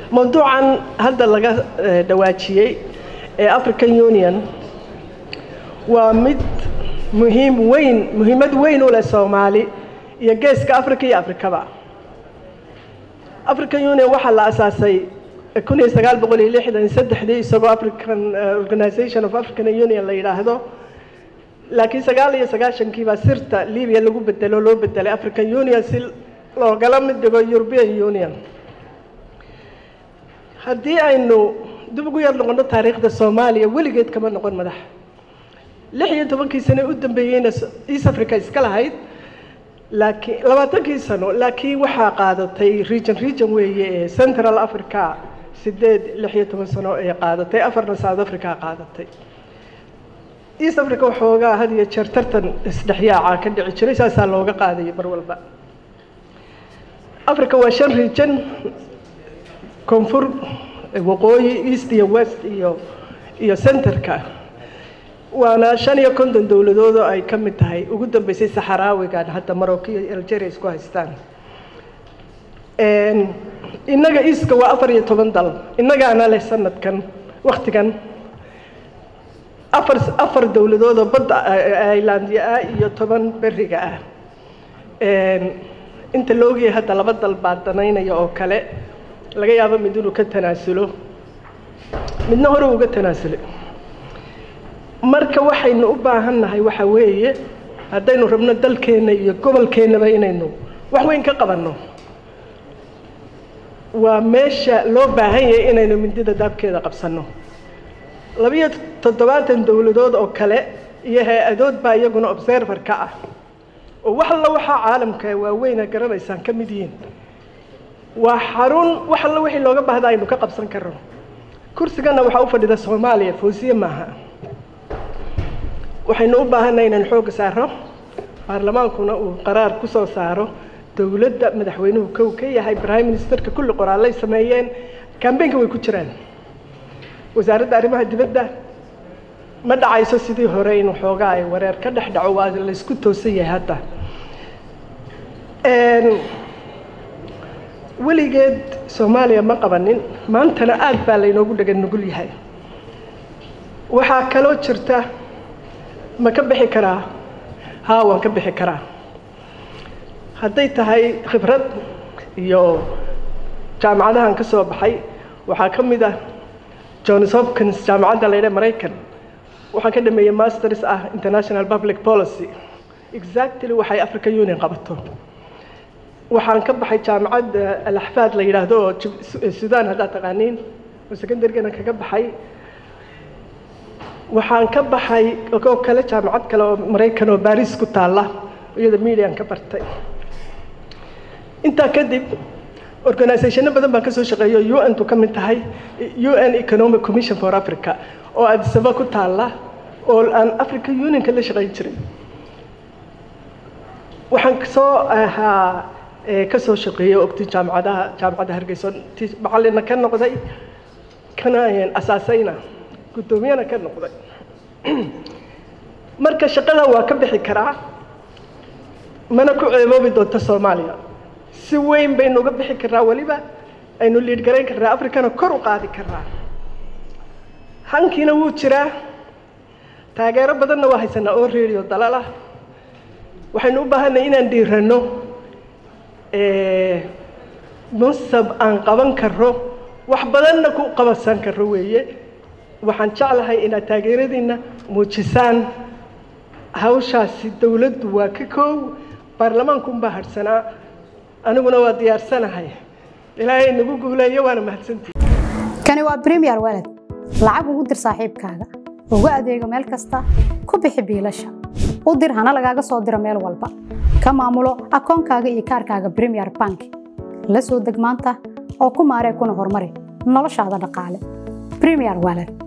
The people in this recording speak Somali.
mawduucan hadda laga dhawaajiyey ee african union waa mid muhiim weyn muhiimad weyn u leh soomaali iyo geeska africa iyo afrikaba african union waxaa la asaasay kun iyo sagaal boqol iyo lixdan iyo saddexdii isagoo african organization of african union la yidhaahdo laakiin sagaal iyo sagaashankii baa sirta libiya lagu bedelo loo bedelay african union si loogala mid dhigo european union haddii aynu dib ugu yar noqono taariikhda soomaaliya weligeed kama noqon madax lix iyo tobankii sano u dambeeyeyna east africa iska lahayd laakiin labaatankii sano laakiin waxaa qaadatay region region weeye ee central africa sideed lix iyo toban sano ay qaadatay afarna south africa qaadatay east africa waxoogaa had iyo jeer tartan isdhexyaaca ka dhici jiray saasaa looga qaadayay mar walba africa waa shan region koonfur waqooyi east iyo west iyo iyo centerka waana shan iyo konton dowladood oo ay ka mid tahay ugu dambeysay saxaraawigan hadda marocco iyo algeria isku haystaan innaga eastka waa afar iyo toban dal innagaana leh sanadkan waktigan afar afar dowladood oo badda ilandia ah iyo toban beriga ah inta la ogyahay hadda laba dal baa danaynaya oo kale laga yaabo mid inuu ka tanaasulo midna hore uga tanaasulay marka waxaynu u baahan nahay waxa weeye haddaynu rabno dalkeenna iyo gobolkeennaba inaynu wax weyn ka qabanno waa meesha loo baahan yahay inaynu mindida daabkeeda qabsanno labiyo toddobaatan dowladood oo kale iyo hay-adood baa iyaguna observer ka ah oo wax alla waxaa caalamka waaweyna garanaysaan ka mid yihiin waa xarun wax alla wixii looga baahda aynu ka qabsan karno kursigana waxaa u fadhida soomaaliya foosiye maaha waxaynu u baahannahay inaan xoogga saaro baarlamaankuna uu qaraar ku soo saaro dowladda madaxweynuhu kow ka yahay prime ministerka kulli qoraallay sameeyeen kambeynka way ku jiraan wasaaradda arrimaha dibadda ma dhacayso sidii hore in waxoogaa ay wareer ka dhex dhaco waa laysku toosan yahay hadda weligeed soomaaliya ma qabanin maantana aad baa laynoogu dhagan nugul yahay waxaa kaloo jirta ma ka bixi karaa haa waan ka bixi karaa hadday tahay khibrad iyo jaamacadahan ka soo baxay waxaa ka mid ah johns hopkins jaamacadda la ydha maraykan waxaan ka dhameeyey masters ah international public policy exactly waxay african union qabato waxaan ka baxay jaamacadda alaxfaad la yidhaahdo oo sudan haddaad taqaaniin oo secondarygana kaga baxay waxaan ka baxay oo kale jaamacad kale oo maraykan oo baris ku taalla iyada median ka bartay intaa kadib organisationno badan baan ka soo shaqeeyo u n tu ka mid tahay u n economic commission for africa oo adisaba ku taalla oo aan africa unionka la shaqayn jiray waxaan kasoo ahaa ka soo shaqeeyey ogti jaamacadaha jaamacadda hargeyso ti macalina ka noqday kana asaasayna guddoomiyana ka noqday marka shaqada waa ka bixi karaa mana ku ceeboobi doonto soomaaliya si weyn baynu uga bixi karnaa weliba aynu liid garayn karnaa africana kor u qaadi karnaa hankiina wuu jiraa taageero badanna waa haysanaa oo radio dalal ah waxaynu u baahanay inaan dhiiranno mansab aan qaban karro wax badanna ku qabansan karro weeye waxaan jeclahay inaad taageeradiinna muujisaan hawshaasi dowladdu waa ka koow baarlamaankunbaa hadhsanaa aniguna waa diyaarsanahay ilaahay nagu guuleeyo waana mahadsantii kani waa bremiyer walad lacag ugu dir saaxiibkaaga ugu adeego meel kasta ku bixi biilasha u dir hana lagaaga soo diro meel walba ka maamulo akoonkaaga iyo kaarkaaga bremiyer bank la soo deg maanta oo ku maaree kuna horumari noloshaada dhaqaale bremiyer walad